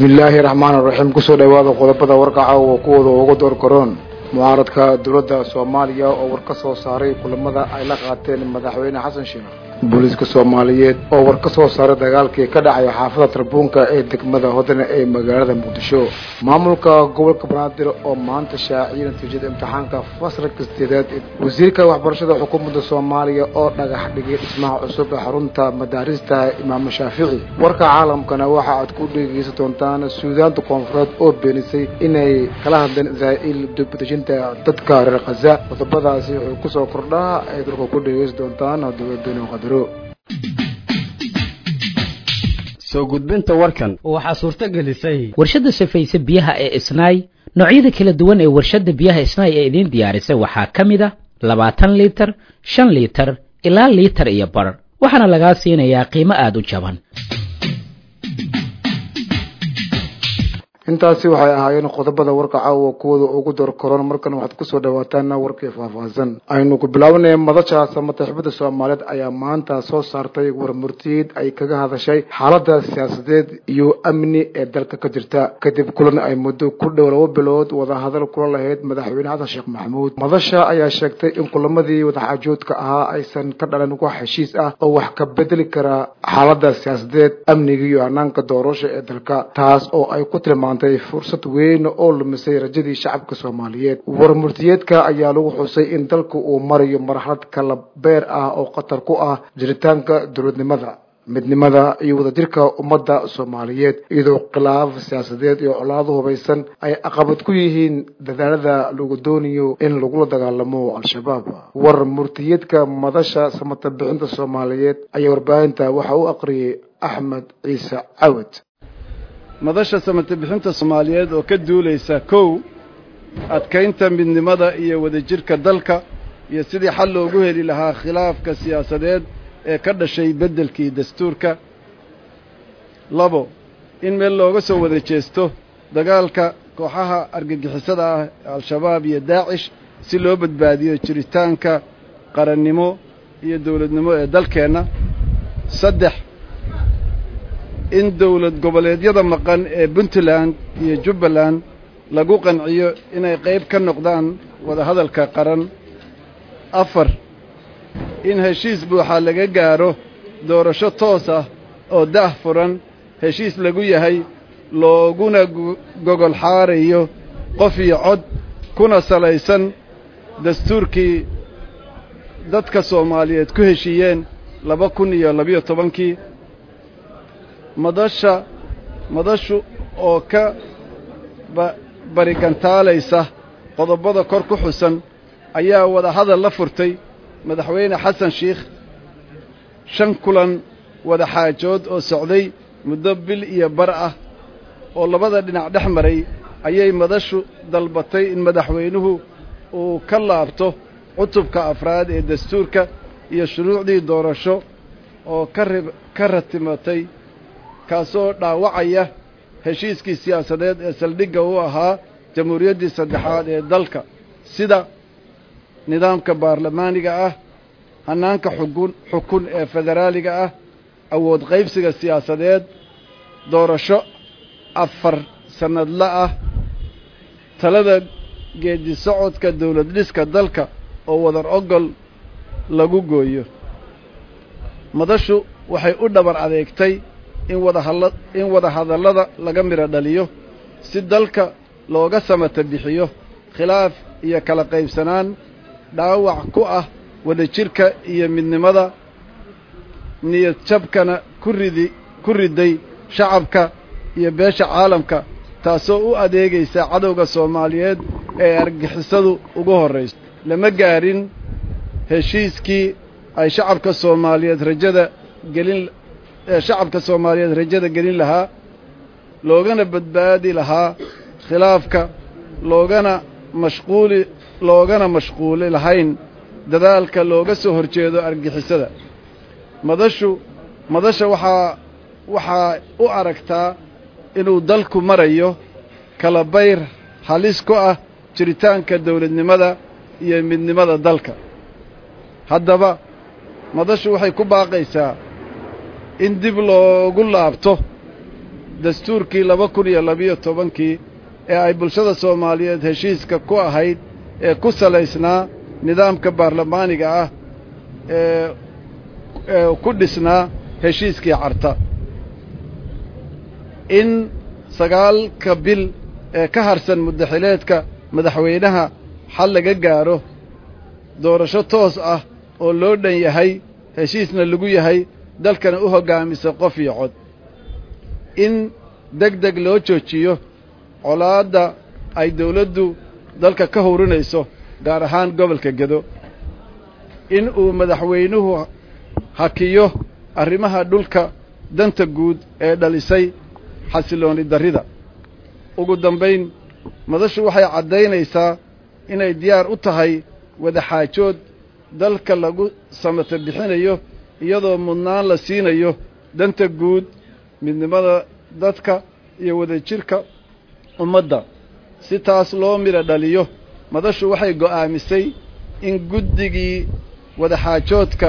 bismi illaahi raxmaan raxiim kusoo dhowaada qodobada warkaca oo kuwooda ugu door karoon mucaaradka dowladda soomaaliya oo war ka soo saaray kulamada ay la qaateen madaxweyne xasan sheekh booliiska soomaaliyeed oo war ka soo saaray dagaalkii ka dhacay xaafada tarbuunka ee degmada hodane ee magaalada muqdisho maamulka gobolka banaadir oo maanta shaaciyay natiijada imtixaanka fasalka sideedaad wasiirka waxbarashada xukuumadda soomaaliya oo dhagax dhigay dhismaha cusub ee xarunta madaarista imaam shaafici warka caalamkana waxa aad ku dhegeysan doontaan suudaanta koonfureed oo beenisay inay kala hadleen israa'iil dubdejinta dadka reer khaza qodobadaasi wuxuu kusoo kordhaa ay dalka ku dhegeysan doontaan dowladweyne qadaro soo gudbinta warkan waxaa suurto gelisay warshadda safayse biyaha ee isnaay noocyada kala duwan ee warshadda biyaha isnaay ee idiin diyaarisay waxaa ka mid a labaatan liitar shan liitar ilaa liitar iyo bar waxaana lagaa siinayaa qiimo aada u jaban intaasi waxay ahaayeen qodobada warka caawa kuwooda ugu door karoon markan waxaad kusoo dhawaataan warkii faahfaahsan aynu ku bilaabanay madasha samataxibada soomaaliyeed ayaa maanta soo saartay warmurtiyeed ay kaga hadashay xaalada siyaasadeed iyo amni ee dalka ka jirta kadib kulan ay muddo ku dhow laba bilood wadahadal kula lahayd madaxweyne xasan sheekh maxamuud madasha ayaa sheegtay in kulamadii wadaxaajoodka ahaa aysan ka dhalan wax heshiis ah oo wax ka bedeli kara xaalada siyaasadeed amniga iyo hanaanka doorasha ee dalka taas oo ay ku tilmaantay fursad weyn oo lumisay rajadii shacabka soomaaliyeed warmurtiyeedka ayaa lagu xusay in dalka uu marayo marxalad kala beer ah oo khatar ku ah jiritaanka dowladnimada midnimada iyo wadajirka ummadda soomaaliyeed iyadoo khilaaf siyaasadeed iyo colaado hubaysan ay caqabad ku yihiin dadaalada lagu doonayo in lagula dagaalamo al-shabaab war murtiyeedka madasha samata bixinta soomaaliyeed ayaa warbaahinta waxa u aqriyay axmed ciise cawad madasha samata bixinta soomaaliyeed oo ka duulaysa kow adkaynta midnimada iyo wadajirka dalka iyo sidii xal loogu heli lahaa khilaafka siyaasadeed ee ka dhashay beddelkii dastuurka labo in meel looga soo wada jeesto dagaalka kooxaha argagixisada ah al-shabaab iyo daacish si loo badbaadiyo jiritaanka qarannimo iyo dowladnimo ee dalkeenna saddex in dowlad goboleedyada maqan ee puntland iyo jubbaland lagu qanciyo inay qayb ka noqdaan wadahadalka qaran afar in heshiis buuxa laga gaaro doorasho toos ah oo daah furan heshiis lagu yahay looguna gogol xaarayo qof iyo cod kuna salaysan dastuurkii dadka soomaaliyeed ku heshiiyeen laba kun iyo labiyo tobankii madasha madashu oo ka barigantaalaysa qodobada kor ku xusan ayaa wadahadal la furtay madaxweyne xasan sheikh shan kulan wadaxaajood oo socday muddo bil iyo bar ah oo labada dhinac dhex maray ayay madashu dalbatay in madaxweynuhu uu ka laabto cutubka afraad ee dastuurka iyo shuruucdii doorasho oo ka ratimatay kaasoo dhaawacaya heshiiskii siyaasadeed ee saldhigga u ahaa jamhuuriyaddii saddexaad ee dalka sida nidaamka baarlamaaniga ah hannaanka xukun xukun ee federaaliga ah awood qaybsiga siyaasadeed doorasho afar sannadla ah talada geedi socodka dawlad dhiska dalka oo wadar ogol lagu gooyo madashu waxay u dhabar adeegtay in wadahalla in wadahadallada laga midho dhaliyo si dalka looga samata bixiyo khilaaf iyo kala qaybsanaan dhaawac ku ah wadajirka iyo midnimada niyad jabkana ku ridi ku riday shacabka iyo beesha caalamka taasoo u adeegaysa cadowga soomaaliyeed ee argixisadu ugu horrayso lama gaarin heshiiskii ay shacabka soomaaliyeed rajada gelin ee shacabka soomaaliyeed rajada gelin lahaa loogana badbaadi lahaa khilaafka loogana mashquuli loogana mashquuli lahayn dadaalka looga soo horjeedo argixisada madashu madasha waxaa waxaa u aragtaa inuu dalku marayo kala bayr halis ku ah jiritaanka dawladnimada iyo midnimada dalka haddaba madashu waxay ku baaqaysaa in dib loogu laabto dastuurkii laba kun iyo labiyo tobankii ee ay bulshada soomaaliyeed heshiiska ku ahayd ee ku salaysnaa nidaamka baarlamaaniga ah ee ee ku dhisnaa heshiiskii carta in sagaalka bil ee ka harsan muddaxileedka madaxweynaha xal laga gaaro doorasho toos ah oo loo dhan yahay heshiisna lagu yahay dalkana u hoggaamisa qof iyo cod in deg deg loo joojiyo colaadda ay dawladdu dalka ka howrinayso gaar ahaan gobolka gedo in uu madaxweynuhu hakiyo arrimaha dhulka danta guud ee dhalisay xasilooni darrida ugu dambayn madashu waxay caddaynaysaa inay diyaar u tahay wadaxaajood dalka lagu samata bixinayo iyadoo mudnaan la siinayo danta guud midnimada dadka iyo wadajirka ummadda si taas loo midho dhaliyo madashu waxay go'aamisay in guddigii wadaxaajoodka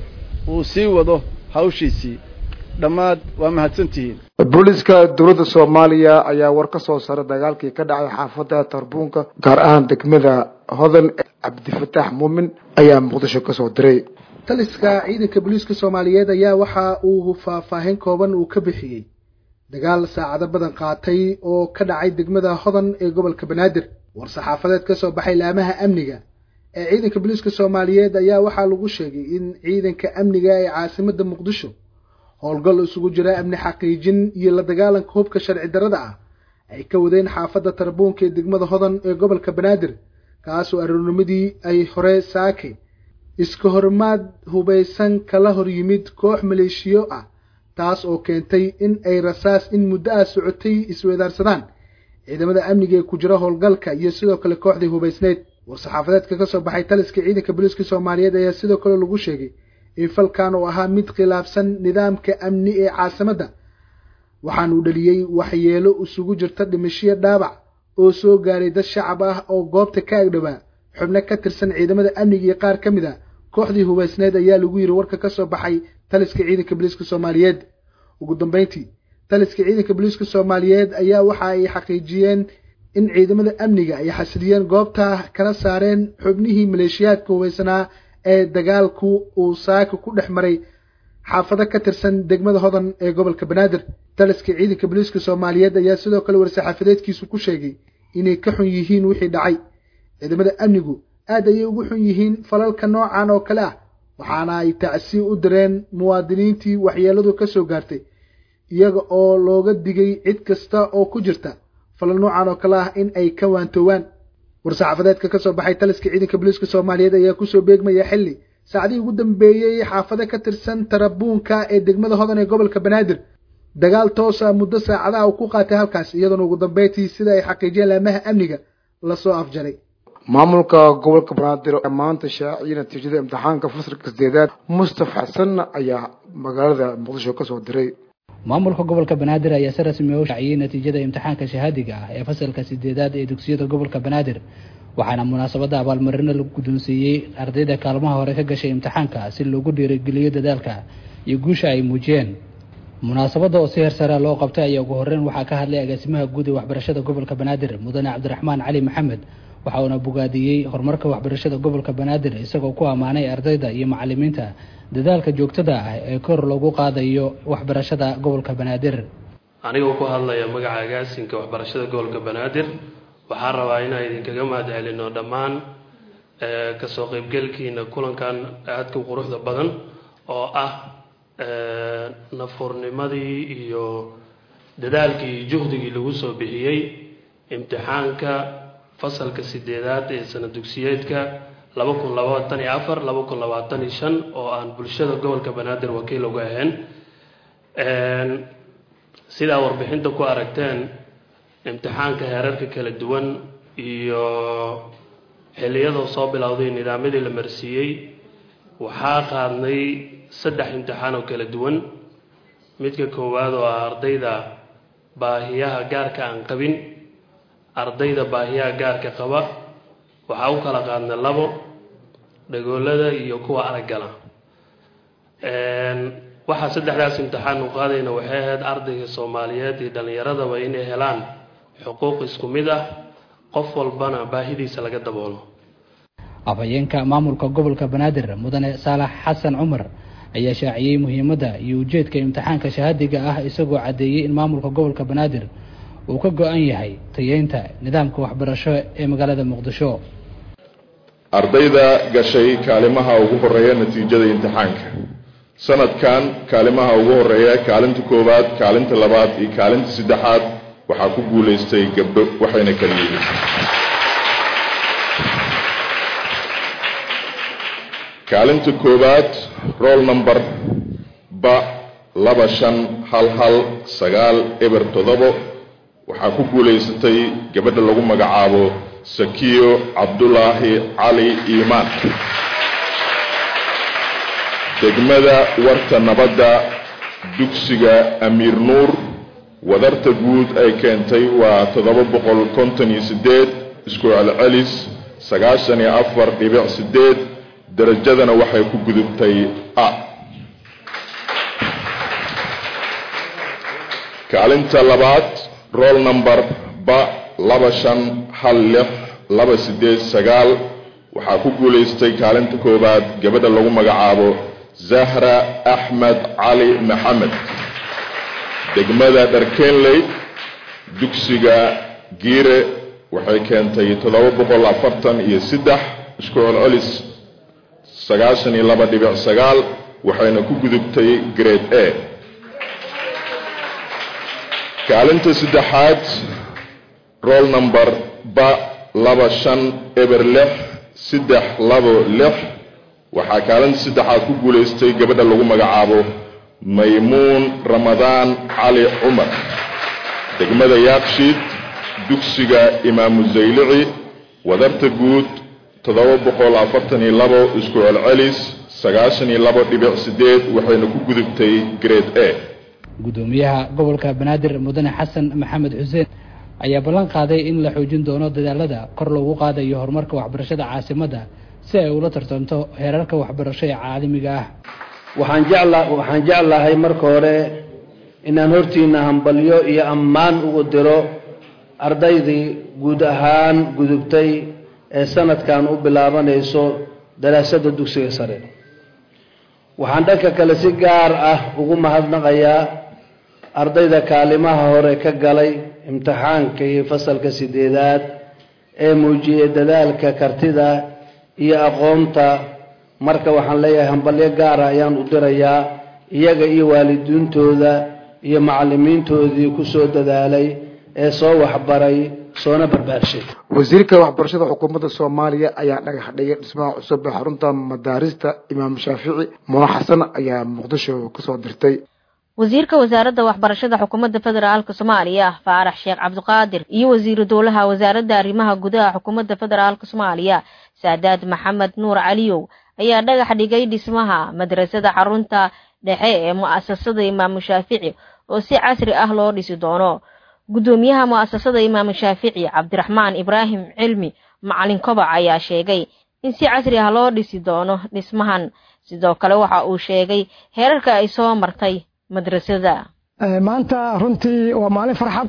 uu sii wado hawshiisii dhammaad waa mahadsantihiin booliiska dowladda soomaaliya ayaa war ka soo saaray dagaalkii ka dhacay xaafadda tarbuunka gaar ahaan degmada hodan cabdifataax muumin ayaa muqdisho ka soo diray taliska ciidanka booliiska soomaaliyeed ayaa waxa uu faahfaahin kooban uu ka bixiyey dagaal saacado badan qaatay oo ka dhacay degmada hodan ee gobolka banaadir war saxaafadeed ka soo baxay laamaha amniga ee ciidanka booliiska soomaaliyeed ayaa waxaa lagu sheegay in ciidanka amniga ee caasimadda muqdisho howlgal isugu jira amni xaqiijin iyo la dagaalanka hubka sharci darrada ah ay ka wadeen xaafadda tarbuunka ee degmada hodan ee gobolka banaadir kaasoo aroornimadii ay hore saake iska hormaad hubaysan kala hor yimid koox maleeshiyo ah taas oo keentay in ay rasaas in muddo ah socotay isweedaarsadaan ciidamada amniga ee ku jira howlgalka iyo sidoo kale kooxdii hubaysneyd war-saxaafadeedka ka soo baxay taliska ciidanka booliiska soomaaliyeed ayaa sidoo kale lagu sheegay in falkan uu ahaa mid khilaafsan nidaamka amni ee caasimadda waxaanuu dhaliyey waxyeelo isugu jirta dhimashiyo dhaabac oo soo gaaray dad shacab ah oo goobta ka agdhowaa xubno ka tirsan ciidamada amniga iyo qaar ka mid a kooxdii hubaysneed ayaa lagu yidhi warka ka soo baxay taliska ciidanka booliiska soomaaliyeed ugu dambayntii taliska ciidanka booliiska soomaaliyeed ayaa waxa ay xaqiijiyeen in ciidamada amniga ay xasiliyeen goobta kala saareen xubnihii maleeshiyaadka hubaysanaa ee dagaalku uu saaka ku dhex maray xaafado ka tirsan degmada hodan ee gobolka banaadir taliska ciidanka booliiska soomaaliyeed ayaa sidoo kale war-saxaafadeedkiisu ku sheegay inay ka xun yihiin wixii dhacay ciidamada amnigu aad ayay ugu xun yihiin falalka noocan oo kale ah waxaana ay tacsi u direen muwaadiniintii waxyeeladu ka soo gaartay iyaga oo looga digay cid kasta oo ku jirta falal noocan oo kale ah in ay ka waantoowaan war-saxaafadeedka ka soo baxay taliska ciidanka booliiska soomaaliyeed ayaa kusoo beegmaya xilli saacdihii ugu dambeeyey xaafado ka tirsan tarabuunka ee degmada hodan ee gobolka banaadir dagaal toosa muddo saacadaha uu ku qaatay halkaas iyadoona ugu dambeyntii sida ay xaqiijiyeen laamaha amniga lasoo afjaray maamulka gobolka banaadir maanta shaaciyay natiijada imtixaanka fasalka sideedaad mustaf xasan ayaa magaalada muqdisho kasoo diray maamulka gobolka banaadir ayaa si rasmi u shaaciyey natiijada imtixaanka shahaadiga ah ee fasalka sideedaad ee dugsiyada gobolka banaadir waxaana munaasabadda abaalmarino lagu guddoonsiiyey ardayda kaalmaha hore ka gashay imtixaanka si loogu dhiirigeliyo dadaalka iyo guusha ay muujiyeen munaasabadda oo si hersara loo qabtay ayaa ugu horreyn waxaa ka hadlay agaasimaha guud ee waxbarashada gobolka banaadir mudane cabdiraxmaan cali maxamed waxa uuna bogaadiyey horumarka waxbarashada gobolka banaadir isagoo ku ammaanay ardayda iyo macalimiinta dadaalka joogtada ah ee kor loogu qaadayo waxbarashada gobolka banaadir anigoo ku hadlaya magaca agaasinka waxbarashada gobolka banaadir waxaan rabaa inaan idinkaga mahad celino dhammaan kasoo qeybgelkiina kulankan aadka u quruxda badan oo ah nafurnimadii iyo dadaalkii iyo juhdigii lagu soo bixiyey imtixaanka fasalka sideedaad ee sana dugsiyeedka laba kun labaatan iyo afar laba kun labaatan iyo shan oo aan bulshada gobolka banaadir wakiil uga ahayn sidaa warbixinta ku aragteen imtixaanka heerarka kala duwan iyo xilliyadoo soo bilowday nidaamyadii la marsiiyey waxaa qaadnay saddex imtixaan oo kala duwan midka koowaad oo ah ardayda baahiyaha gaarka aan qabin ardayda baahiyaha gaarka qaba waxaa u kala qaadnay labo dhagoolada iyo kuwa araggala waxaa saddexdaas imtixaan u qaadayna waxay ahayd ardayga soomaaliyeed iyo dhallinyaradaba inay helaan xuquuq isku mid ah qof walbana baahidiisa laga daboolo afhayeenka maamulka gobolka banaadir mudane saalax xasan cumar ayaa shaaciyey muhiimadda iyo ujeedka imtixaanka shahaadiga ah isagoo caddeeyey in maamulka gobolka banaadir uu ka go-an yahay tayeynta nidaamka waxbarasho ee magaalada muqdisho ardayda gashay kaalimaha ugu horeeya natiijada imtixaanka sanadkan kaalimaha ugu horeeya kaalinta koowaad kaalinta labaad iyo kaalinta saddexaad waxaa ku guulaystay gabdho waxayna kala yihiin kaalinta koowaad roll number ba laba shan hal hal sagaal eber toddobo waxaa ku guulaysatay gabadha lagu magacaabo sakiyo cabdulaahi cali iimaan degmada warta nabadda dugsiga amiir nuur wadarta guud ay keentay waa toddoba boqol konton iyo siddeed isku celcelis sagaashan iyo afar dhibic siddeed darajadana waxay ku gudubtay a kaalinta labaad roll number ba laba shan hal lix laba siddeed sagaal waxaa ku guulaystay kaalinta koowaad gabadha lagu magacaabo zahra axmed cali maxamed degmada dharkenley dugsiga giire waxay keentay toddoba boqol afartan iyo saddex isku celcelis sagaashan iyo laba dhibic sagaal waxayna ku gudubtay grade a kaalinta saddexaad roll number ba laba shan eber lix saddex labo lix waxaa kaalinta saddexaad ku guulaystay gabadha lagu magacaabo maymuun ramadaan cali cumar degmada yaaqshiid dugsiga imaamu zaylici wadarta guud toddoba boqol afartan iyo labo isku celcelis sagaashan iyo labo dhibic sideed waxayna ku gudubtay grade a guddoomiyaha gobolka banaadir mudane xasan maxamed xuseen ayaa ballan qaaday in la xoojin doono dadaalada kor loogu qaadayo horumarka waxbarashada caasimadda si ay ula tartanto heerarka waxbarasho ee caalamiga ah waxaan jecla waxaan jeclahay marka hore inaan hortiina hambalyo iyo ammaan ugu diro ardaydii guud ahaan gudubtay ee sanadkan u bilaabanayso daraasadda dugsiga sare waxaan dhanka kale si gaar ah ugu mahadnaqayaa ardayda kaalimaha hore ka galay imtixaanka iyo fasalka sideedaad ee muujiyey dadaalka kartida iyo aqoonta marka waxaan leeyahay hambalyo gaara ayaan u dirayaa iyaga iyo waalidiintooda iyo macallimiintoodii ku soo dadaalay ee soo waxbaray soona barbaarshay wasiirka waxbarashada xukuumadda soomaaliya ayaa dhagax dhigay dhismaha cusub ee xarunta madaarista imaam shaafici muna xasan ayaa muqdisho kasoo dirtay wasiirka wasaaradda waxbarashada xukuumadda federaalka soomaaliya faarax sheekh cabdiqaadir iyo wasiiru dowlaha wasaaradda arrimaha gudaha xukuumadda federaalka soomaaliya saadaad maxamed nuur caliyow ayaa dhagax dhigay dhismaha madrasada xarunta dhexe ee mu'asasada imaamu shaafici oo si casri ah loo dhisi doono guddoomiyaha mu'asasada imaamu shaafici cabdiraxmaan ibraahim cilmi macalin kobac ayaa sheegay in si casri ah loo dhisi doono dhismahan sidoo kale waxa uu sheegay heerarka ay soo martay madrasada maanta runtii waa maalin farxad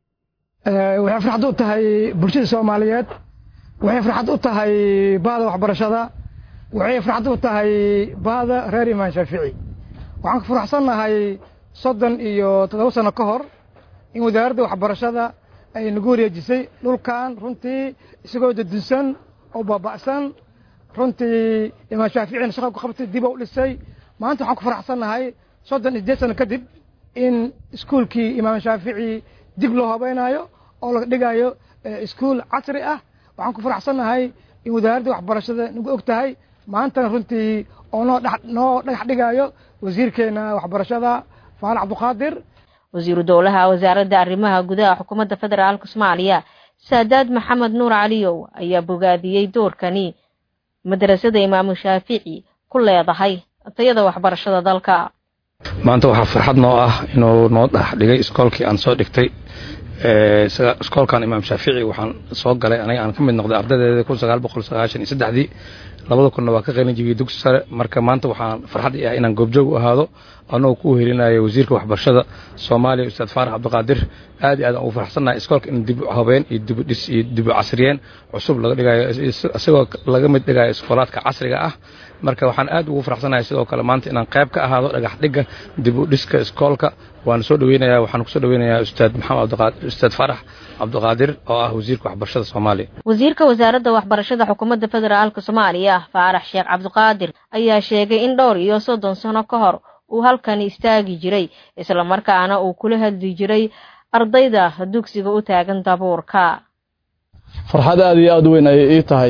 waxay farxad u tahay bulshada soomaaliyeed waxay farxad u tahay bahda waxbarashada waxay farxad u tahay bahda reer imaan shaafici waxaan ku faraxsannahay soddon iyo toddoba sano ka hor in wasaaradda waxbarashada ay nagu wareejisay dhulkan runtii isagoo dadunsan oo baaba'san runtii imaan shaaficina shaqa ku qabtay dib u dhisay maanta waxaan ku faraxsannahay soddon iyo sideed sano kadib in iskuulkii imaam shaafici dib loo habaynayo oo laga dhigayo iskuul casri ah waxaan ku faraxsannahay in wasaaradda waxbarashada nagu og tahay maantana runtii oo noo noo dhagax dhigayo wasiirkeena waxbarashada faal cabduqaadir wasiiru dowlaha wasaaradda arrimaha gudaha xukuumadda federaalka soomaaliya saadaad maxamed nuur caliyow ayaa bogaadiyey doorkani madrasada imaamu shaafici ku leedahay tayada waxbarashada dalka maanta waxaa farxad noo ah inuu noo dhex dhigay iskoolkii aan soo dhigtay iskoolkan imaam shaafici waxaan soo galay aniga aan ka mid noqday ardaydeeda kun sagaal boqol sagaashan iyo saddexdii labada kunna waa ka qaylin jibiyey dugsi sare marka maanta waxaan farxad i ah inaan goobjoog u ahaado annagoo ku helinayo wasiirka waxbarashada soomaaliya ustaad faarax cabdiqaadir aad iyo aad aan ugu faraxsannahay iskoolka in dib habeen iyo dibudhis iyo dibu casriyeen cusub laga dhigayo isagoo laga mid dhigayo iskoolaadka casriga ah marka waxaan aad ugu faraxsanahay sidoo kale maanta inaan qayb ka ahaado dhagax dhigga dib u dhiska iskoolka waan soo dhaweynayaa waxaan kusoo dhaweynayaa ustaad maxamed cabdiqaadir ustaad faarax cabdiqaadir oo ah wasiirka waxbarashada soomaaliya wasiirka wasaaradda waxbarashada xukuumadda federaalka soomaaliya faarax sheekh cabdiqaadir ayaa sheegay in dhowr iyo soddon sano ka hor uu halkani istaagi jiray islamarkaana uu kula hadli jiray ardayda dugsiga u taagan dabuurka farxad aad iyo aad u weyn ayay ii tahay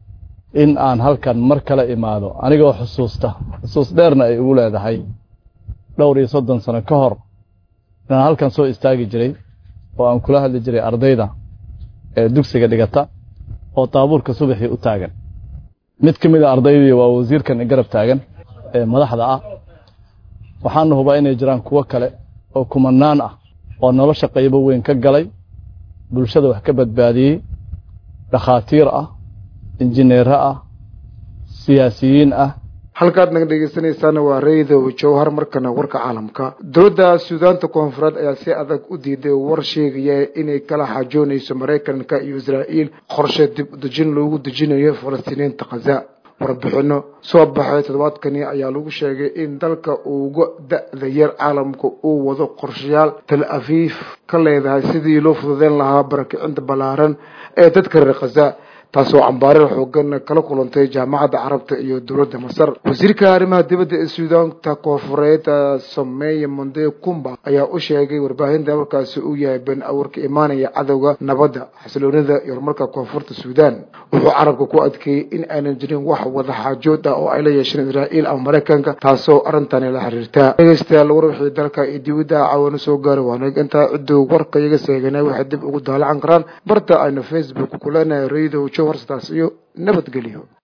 in aan halkan mar kale imaado anigoo xusuusta xusuus dheerna ay ugu leedahay dhowr iyo soddon sano ka hor inaan halkan soo istaagi jiray oo aan kula hadli jiray ardayda ee dugsiga dhigata oo daabuurka subaxii u taagan mid ka mid a ardaydii waa wasiirkan garab taagan ee madaxda ah waxaana hubaa inay jiraan kuwo kale oo kumanaan ah oo nolosha qaybo weyn ka galay bulshada wax ka badbaadiyey dhakhaatiir ah injineero ah siyaasiyiin ah halkaad naga dhegeysanaysaana waa raydow jowhar markana warka caalamka dowladda suudaanta koonfureed ayaa si adag u diiday war sheegaya inay kala xaajoonayso maraykanka iyo israa'iil qorshe dib udejin loogu dejinayo falastiiniyiinta khaza warbixino soo baxay toddobaadkani ayaa lagu sheegay in dalka uga da-da yar caalamka uu wado qorshayaal tal afiif ka leedahay sidii loo fududeyn lahaa barakicinta ballaaran ee dadka reer khaza taasoo cambaarir xoogan kala kulantay jaamacadda carabta iyo dowladda masar wasiirka arrimaha dibadda ee suudaanta koonfureed sameeye monde kumba ayaa u sheegay warbaahinta markaasi uu yahay been awarka imaanaya cadowga nabadda xasiloonida iyo horumarka koonfurta suudaan wuxuu carabka ku adkeeyey in aanan jirin wax wada xaajood ah oo ay la yeesheen israa'iil ama maraykanka taasoo arrintani la xiriirta dhegeystayaal war wixii dalka iyo dibadda caawano soo gaari waanag intaa cidduu warka iyaga seeganay waxay dib ugu daalacan karaan barta aynu facebook ku leenahay radio jowhar sidaas iyo nabadgelyo